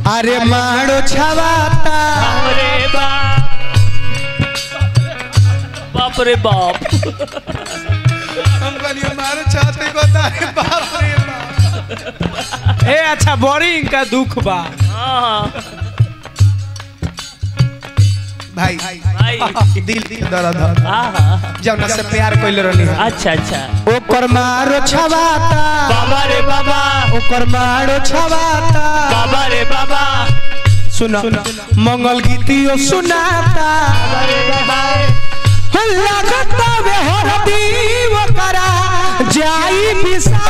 अरे मारो छवाता अरे बाप बाप रे बाप हम कहलिए मारो छाते को तारे बाप रे बाप ए अच्छा बोरिंग का दुख बा हाँ भाई भाई दिल दिल दर्द ह। हाँ हाँ जौना से प्यार कइले रहनी है अच्छा अच्छा ओकर मारो छवाता बाबा रे बाबा ओकर मारो छवाता बाबा रे बाबा सुना मंगल गीतियो सुनाता लगता वे हरदी वो करा जाई बिसा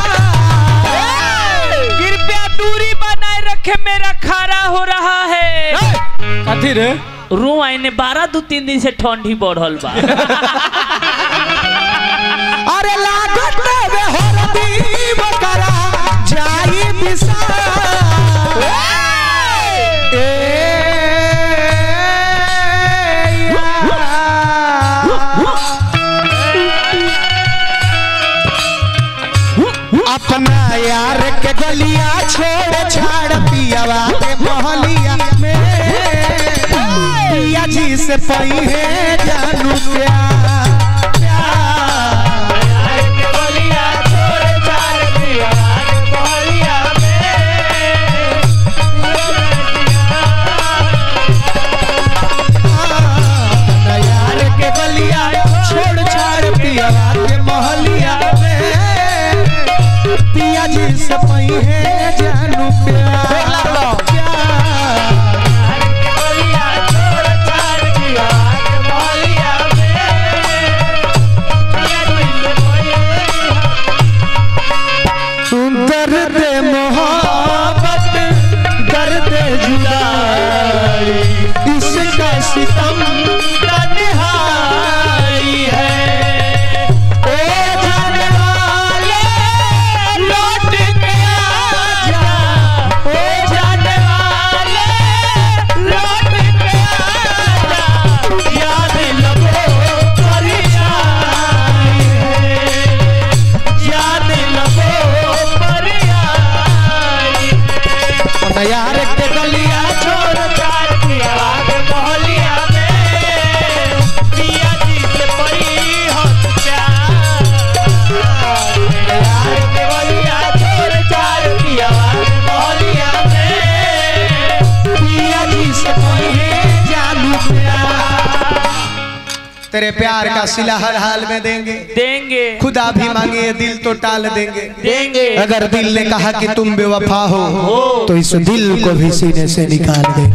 कृपया दूरी बनाए रखे मेरा खारा हो रहा है कथी रे रू आईने बारह दो तीन दिन से ठंडी बढ़ल बा अरे लागत वे हरदी वो करा जाई बिसा अपना यार के गलिया छोड़ छाड़ पियावा के मोहलिया में पिया जी से पई है जानू प्यार प्यार अपना यार के गलिया छोड़ छाड़ पियावा के मोहलिया में पिया जी से पई है जानू प्यार प्यार दर्द मोहब्बत दर्द जुदाई इसका सितम तन्हाई है ओ जाने वाले लौट के आजा ओ जाने वाले लौट के आजा याद लबो पर आई है याद लबो पर आई है यार के गलिया छोड़ चार की आवाज मोहलिया में पिया जी से पई हो प्यार यार के गलिया छोड़ चार की आवाज मोहलिया में पिया जी से पई है जानू प्यार तेरे प्यार का सिला हर हाल में देंगे देंगे खुदा भी मांगे दिल तो टाल देंगे देंगे अगर दिल ने कहा कि तुम बेवफा हो तो इस दिल को भी सीने से निकाल दे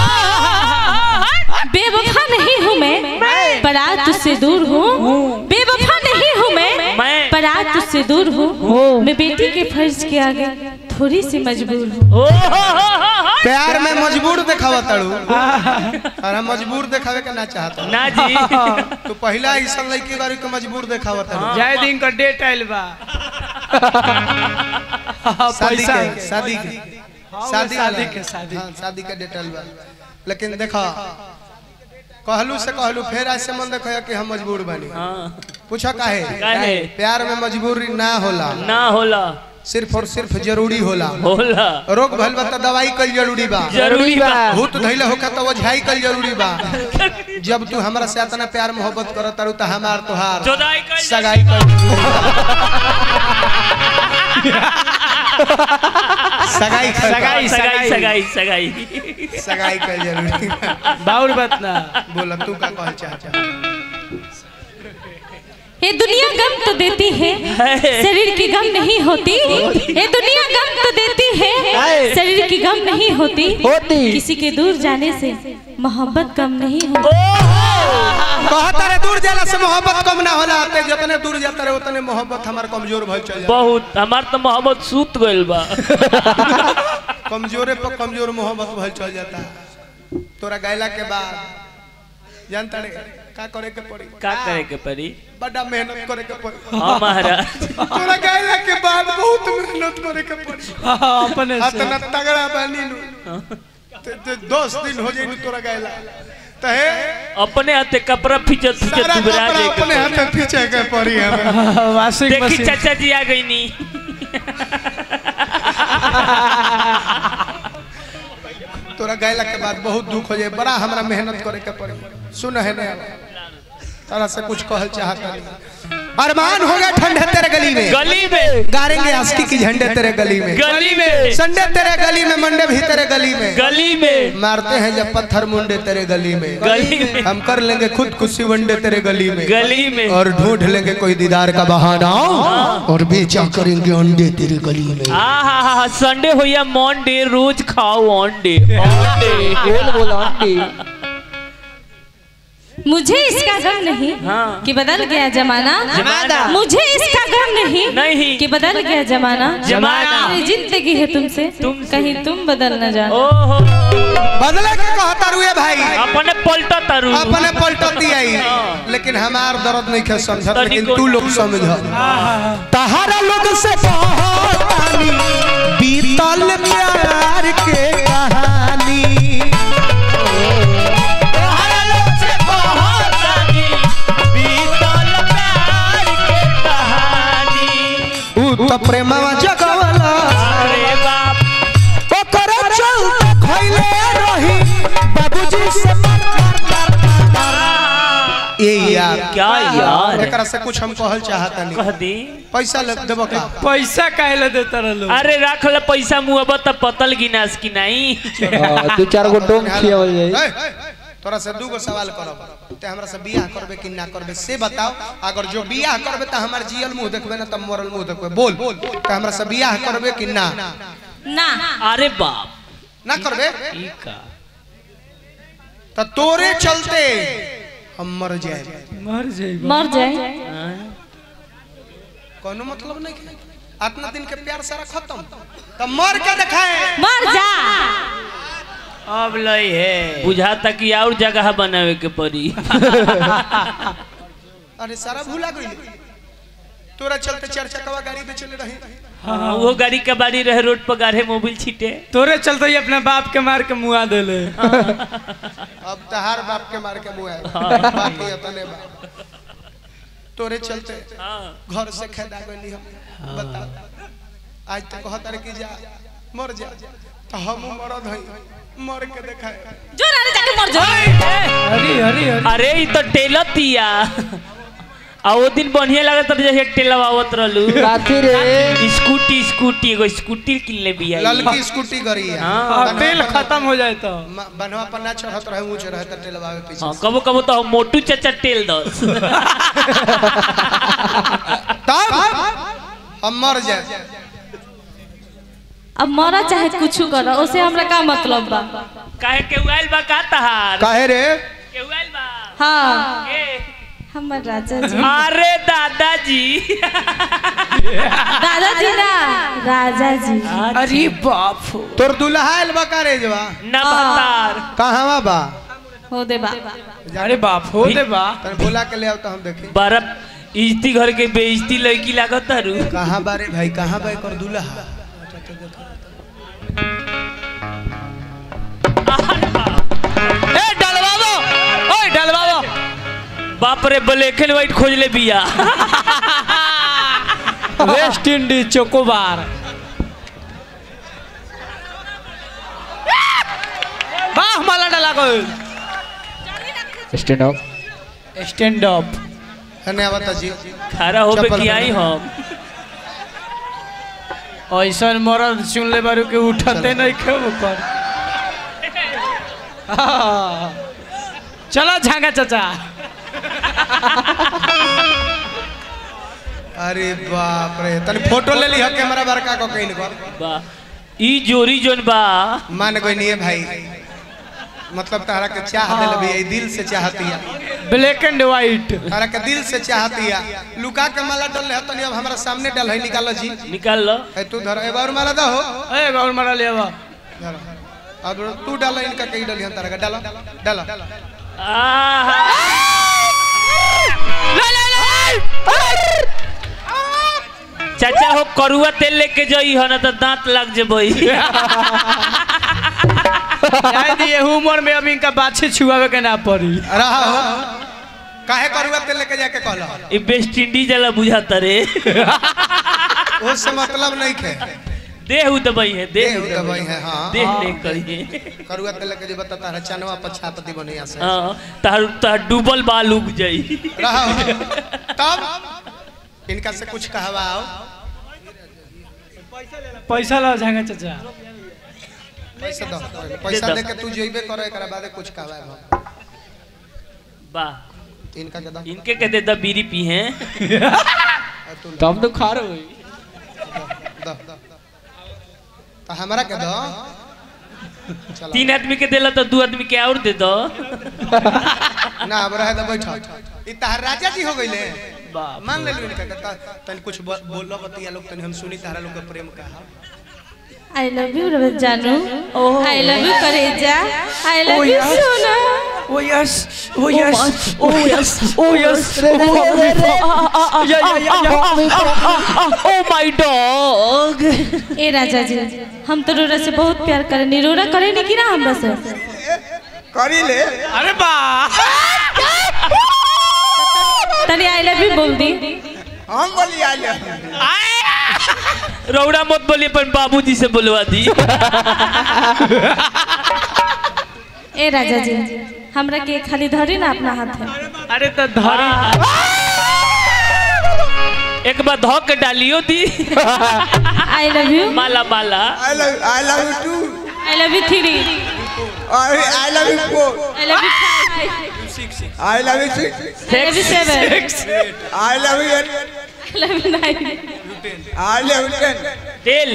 बेवफा नहीं हूँ मैं बारात तुझसे दूर हूँ बेवफा नहीं हूँ मैं मैं- बारात तुझसे दूर हूँ मैं बेटी के फर्ज के आगे थोड़ी सी मजबूर हूँ ओ हो हो हो हो। प्यार में मजबूर देखावा तड़ू और हम मजबूर देखावे के ना चाहता ना जी तो पहला ऐसा लड़की बारी को मजबूर देखावा तड़ू जय दिन का डेट आइल बा शादी पैसा के शादी के शादी शादी वाला। के, शादी हाँ, शादी के डेटल बा लेकिन देखा कहलू से कहलू फिर ऐसे मन देखो कि हम मजबूर बनी हाँ पूछा काहे काहे? प्यार में मजबूरी ना होला ना होला सिर्फ और सिर्फ जरूरी होला होला रोग भइल बा त दवाई कल जरूरी बा जरूरी बा भूत धैले होखा त ओझाई कल जरूरी बा जब तू हमरा से इतना प्यार मोहब्बत करत तारू त हमार तोहार जोदाई कइल सगाई कल सगाई कल सगाई, सगाई सगाई सगाई सगाई कल जरूरी बा। बाउर बात ना बोला तू का कहल चाहता ये दुनिया गम तो देती है शरीर की गम नहीं होती ये दुनिया गम तो देती है शरीर की गम नहीं होती किसी के दूर जाने से मोहब्बत कम नहीं होती कहता रे दूर जाला से मोहब्बत कम ना होला ते जितने दूर जाता रे उतने मोहब्बत हमार कमजोर भइल चल जाता बहुत हमार तो मोहब्बत सूत गइल बा कमजोरे पर कमजोर मोहब्बत भइल चल जाता तोरा गैला के बाद जानता रे का करे के पड़ी का करे के पड़ी बड़ा मेहनत करे के पड़ी हाँ महाराज तोरा गैला के बाद बहुत मेहनत करे के पड़ी अपने से इतना तगड़ा बानी नु ते- ते दस दिन हो जाई तोरा गैला तहे अपने हाथे कपड़ा फिचत फिचत सारा दुबरा कपड़ा जाए अपने हाथ में पीछे के पड़ी हमें वाशिंग देखी मशीन चाचा जी आ गई नी तोरा गैला के बाद बहुत दुख हो जाए बड़ा हमरा मेहनत करे के पड़ी सुन है ने तारा से कुछ कहल चाहता नहीं अरमान हो गया ठंडे तेरे गली में गली में गारेंगे आस्की की झंडे तेरे गली में गली में संडे तेरे गली में मंडे भी तेरे गली में गली में मारते हैं जब पत्थर मुंडे तेरे गली में गली में हम कर लेंगे खुद खुशी वनडे तेरे गली में गली में और ढूंढ लेंगे कोई दीदार का बहाना और बेचा करेंगे अंडे तेरे गली में आ हा हा संडे हो या मंडे रोज खाओ अंडे अंडे बोल बोल आंटी मुझे इसका गम नहीं हाँ। कि बदल गया जमाना जमाना। मुझे इसका गम नहीं नहीं। कि बदल गया जमाना जमाना। मेरी जिंदगी है तुमसे तुमसे। कहीं तुम बदल न जाना ओहो बदले के कहता रुए भाई अपने पलटा तारू अपने पलटती आई लेकिन हमार दर्द नहीं खे समझत तनिको लेकिन तू लोग समझ तहारा लोग से कहानी बीतल प्यार के कहानी तोहरा लोग से कहानी, बीतल प्यार के कहानी। ऊ तो प्रेमवा जगवला अरे बाप ओकर चलते खइले रही बाबूजी से मार मार मार मार ए यार क्या यार एकरा से कुछ हम कहल चाहता नहीं कह दी पैसा ले देबो का पैसा काहे ला देता रहलो अरे रख ले पैसा मुहब त पतल गिनास की नहीं दो चार गो टोंग खियावल जाई ए, तोरा से दूगो सवाल करब ते हमरा से बियाह करबे कि ना करबे से बताओ अगर जो बियाह करबे त हमर जियल मुंह देखबे ना त मरल मुंह देखबे बोल ते हमरा से बियाह करबे कि ना ना अरे बाप ना करबे ई का त तोरे चलते हम मर जाए मर जाई मर जाए कोनो मतलब नहीं है इतना दिन के प्यार सारा खत्म त मर के दिखाए मर जा अब लई है बुझाता कि और जगह बनावे के पड़ी अरे सारा भूला गई तोरा चलते चार चकवा गाड़ी पे चले रही हाँ, वो गाड़ी के बाड़ी रहे रोड पर गाढ़े मोबिल छीटे तोरे चलते ही अपने बाप के मार के मुआ देले अब तहार बाप के मार के मुआ बाकी अपने बाप तोरे चलते घर से खेदा गई हम बता आज तक कहता कि जा मर जा तो हम मरद हई मर के देखाए जो रानी जाके मर जाओ अरे अरे अरे अरे ई तो टेलर तिया आ वो दिन बढ़िया लागत रहे जैसे टेलर आवत रहलू काथी रे स्कूटी स्कूटी एगो स्कूटी किनले बिया ललकी स्कूटी गरी है हाँ। अब तेल खत्म हो जाए तो म- बनवा पर ना चढ़त रहे ऊंच रहे त टेलवावे पीछे हाँ कबो कबो तो हम मोटू चाचा टेल दस तब हम मर जाए अब मरा चाहे कुछ करो उसे हमरा का मतलब बा काहे के उआइल बा का तहार काहे रे के उआइल बा हाँ के हमर राजा जी अरे दादाजी दादाजी ना राजा जी अरे बाप हो तोर दुल्हा आइल बा का रे जवा न बतार कहवा बा हो दे बा अरे बाप हो दे बा तने बुला के ले आओ तो हम देखें बर्फ इज्जती घर के बेइज्जती लड़की लागत तारू कहाँ बारे भाई कहाँ बा कर दुल्हा ए डलवावो ओए डलवावो बाप रे ब्लैक एंड व्हाइट खोज ले बिया वेस्ट इंडीज चोकोबार वाह माला डाला को स्टैंड अप स्टैंड अप धन्यवाद जी खड़ा होबे चप्पल कि आई पहन। हम ऐसा मरद सुन ले बारू के उठते नहीं खेब कर हाँ। चलो झांगा चाचा अरे बाप रे तने फोटो ले ली है कैमरा बड़का को कहीं कर बा ई जोरी जोन बा मान गई नहीं है भाई मतलब तारा के चाह दिल भी है दिल से चाहती है ब्लैक एंड व्हाइट तारा के दिल से चाहती है लुका के माला डल है तनी अब हमारा सामने डल है निकालो जी निकाल लो ए तू धर एक बार माला दो हो ए गौर मारा ले आवा धर। अब तू डालो इनका कहीं डली हम तारा का डालो डालो आहा चाचा हो करुआ तेल लेके जाई हो ना तो दांत लग जेबई शायद ये उम्र में अब इनका बाछे छुआवे के ना पड़ी रहा हो काहे करुआ तेल लेके जाके कहलो ई वेस्ट इंडीज वाला बुझाता रे उससे मतलब नहीं खे देह उदबई है देह देह उदबई है, हाँ। देह नहीं करिए करुआ तेल के जे बताता है चनवा पर छापती बढ़िया से हाँ तार तार डूबल बाल उग जाई रहो तब इनका से कुछ कहवाओ पैसा ला जाएगा चाचा पैसा दो पैसा दो। दे के तू जेबे करे एकरा बाद कुछ कहवाए वाह इनका के दो इनके कहते द बीरी पी हैं और तू ले। तब तो खा रहे दो दो तो हमरा के दो चलो तीन आदमी के देला तो दू आदमी के और दे दो ना अब रहे तो बैठो ई तहार राजा जी हो गइले बाप मान ले इनका के त- तनी कुछ ब- बोलो बतिया लोग तनी हम सुनी तारा लोग के प्रेम का आई लव यू रवत जानू आई लव यू करेजा आई लव यू सोना oh yes oh yes oh yes oh yes oh my dog ए राजा जी हम तो रोरा से बहुत प्यार करे रोरा करे नहीं कि ना हमरा से करी ले अरे बा तनी आई लव यू बोल दी हम बोली आ ले रौड़ा मत बोलिए पर बाबूजी से बुलवा दी ए राजा जी हमरा के खाली धरी ना अपना हाथ है अरे तो धर एक बार धो के डालियो दी आई लव यू माला माला I love I love you two I love you three I love you four I love you five I love you six I love you seven I love you eight I love you nine I love you ten तेल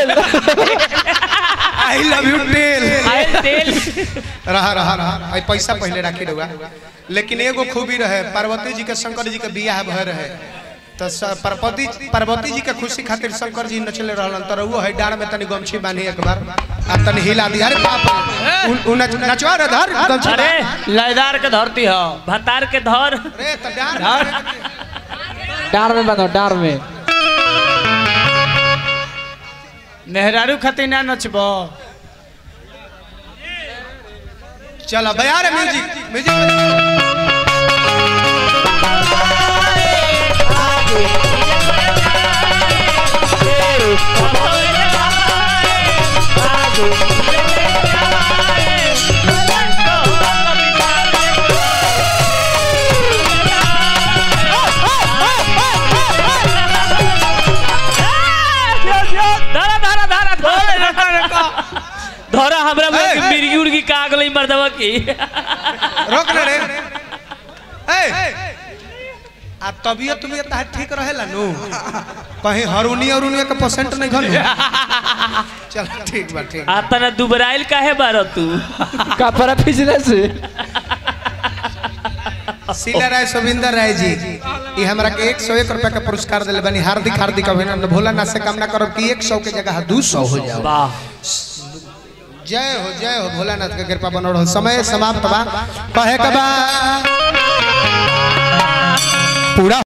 आई love you टेल आयल तेल रहा रहा रहा आई पैसा पहले राखी रहुआ लेकिन एगो खूबी रहे पार्वती जी के शंकर जी के बियाह भय रहे तो स- पार्वती पार्वती जी के खुशी खातिर शंकर जी नचले रहलन तो रहुओ है डार में तनी गमछी बांधी एक बार आ तनी हिला दी अरे बाप रे। उ- उ नच नचवा रे धर गमछी अरे लयदार के धरती हो भतार के धर अरे तो डार डार में बनो डार में मेहरारू खातिर ना नचबो चलो बया रे म्यूजिक म्यूजिक धरा धरा धरा धरा धरा हमरा में ए, ए। मिर्गी उर्गी का गलई मर्दवा की रोक ले रे ए आ तबियत तुमियत तार ठीक रहेला नु कहीं हरुनी अरुनी के परसेंट नहीं घनु चल ठीक बा ठीक आता ना दुबराइल काहे बार तू कपड़ा पिछले से शीला राय सुविंदर राय जी ये हमरा के 101 रुपया का पुरस्कार दिले बनी हार्दिक हार्दिक अभिनंदन भोलानाथ से कामना करब कि 100 के जगह 200 हो जाओ वाह जय हो जय हो भोलानाथ के कृपा बनल रहो समय समाप्त बा कहे के बा पूरा